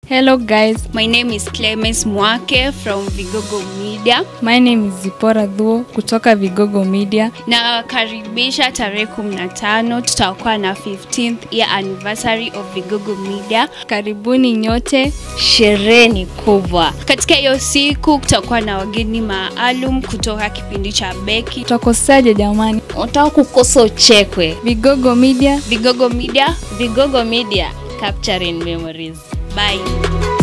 Hello guys, My name is Clemens Mwake from Vigogo Media. my name is Zipora Dhuo kutoka Vigogo Media. Na karibisha tarehe 15 tutakuwa na 15th year anniversary of Vigogo Media. Karibuni nyote. Sherehe ni kubwa. Katika hiyo siku kutakuwa na wageni maalum kutoka kipindi cha Beki. Tutakosaje jamani? Unataka kukosa uchekwe. Vigogo Media Vigogo Media, Vigogo Media, capturing memories. bye.